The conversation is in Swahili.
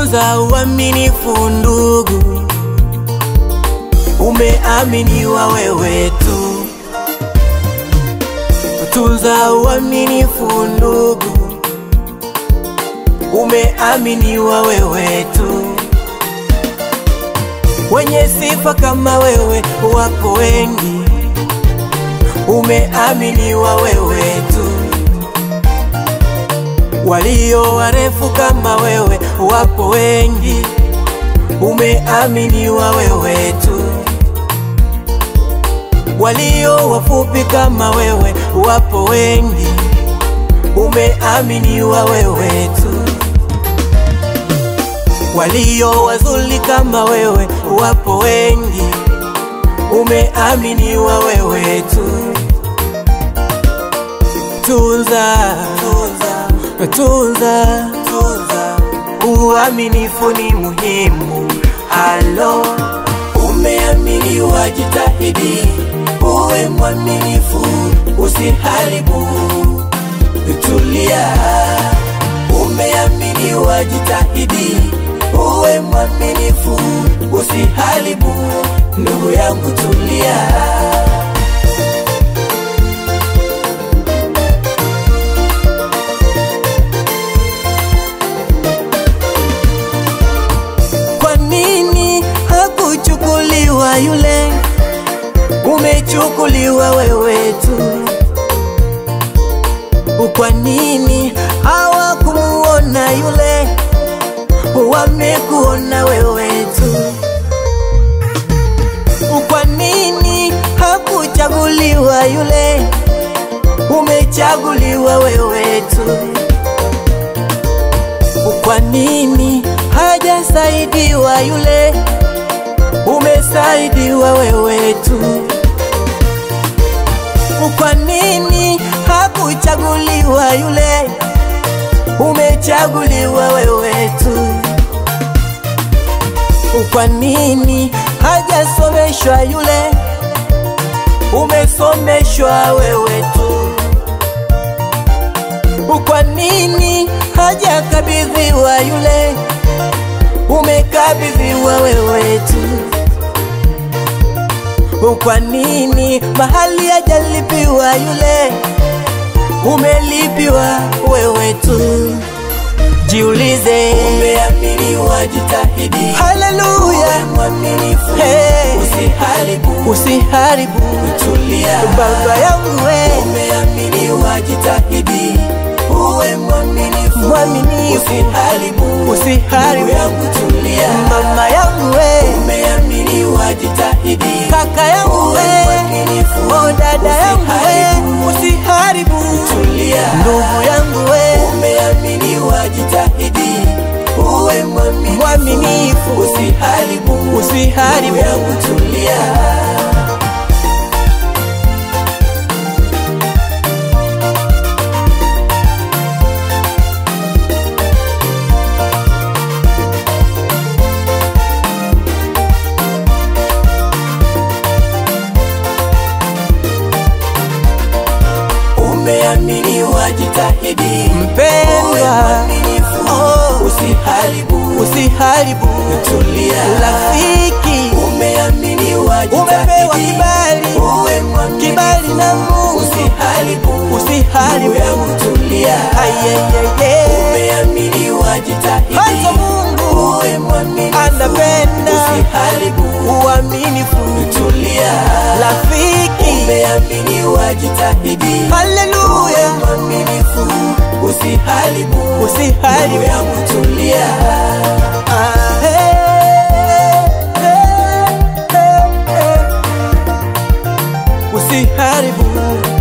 tunza uaminifu ndugu, umeaminiwa wewe tu. Tunza uaminifu ndugu, umeaminiwa wewe tu. Wenye sifa kama wewe wako wengi, umeaminiwa wewe tu. Walio warefu kama wewe wapo wengi, umeaminiwa wewe tu. Walio wafupi kama wewe wapo wengi, umeaminiwa wewe tu. Walio wazuri kama wewe wapo wengi, umeaminiwa wewe tu. Tunza, tunza, tunza, tunza, uaminifu ni muhimu. Halo, umeaminiwa, jitahidi uwe mwaminifu, usiharibu, tulia. Umeaminiwa, jitahidi uwe mwaminifu, usiharibu, ndugu yangu, tulia. Kwa nini hakuchukuliwa yule? Umechukuliwa wewe tu. Kwa nini hawakumuona yule? Wamekuona wewe tu. Kwa nini hakuchaguliwa yule? Umechaguliwa wewe tu. Kwa nini hajasaidiwa yule? Umesaidiwa wewe tu. Kwa nini hakuchaguliwa yule? Umechaguliwa wewe tu. Kwa nini hajasomeshwa yule? Umesomeshwa wewe tu. Kwa nini hajakabidhiwa yule? Umekabidhiwa wewe tu. Kwa nini mahali hajalipiwa yule? Umelipiwa wewe tu. Jiulize, Umeaminiwa, jitahidi haleluya, uwe mwaminifu, Hey. usiharibu, usiharibu tulia. baba yangu we, Umeaminiwa, jitahidi uwe mwaminifu, Mwaminifu. usiharibu, Usiharibu. ndugu yangu, tulia. mama yangu we, Umeaminiwa, jitahidi kaka yangu uwe we, mwaminifu, o dada yangu usiharibu, we, usiharibu tulia. ndugu yangu we, Umeaminiwa, jitahidi uwe mwaminifu, Mwaminifu. usiharibu, Usiharibu. ndugu yangu, tulia. Umeaminiwa, jitahidi uwe mpendwa, mwaminifu, Oh. usiharibu, usiharibu tulia. rafiki, Umeaminiwa, umepewa jitahidi kibali, uwe mwaminifu, kibali na Mungu, usiharibu, usiharibu ndugu yangu, tulia. ayeyeye, Umeaminiwa, jitahidi hata Mungu uwe mwaminifu, anapenda usiharibu, uaminifu, tulia. rafiki, Umeaminiwa, jitahidi haleluya, uwe mwaminifu, usiharibu, ndugu usiharibu yangu, tulia. Ah, hey, hey, hey, hey. usiharibu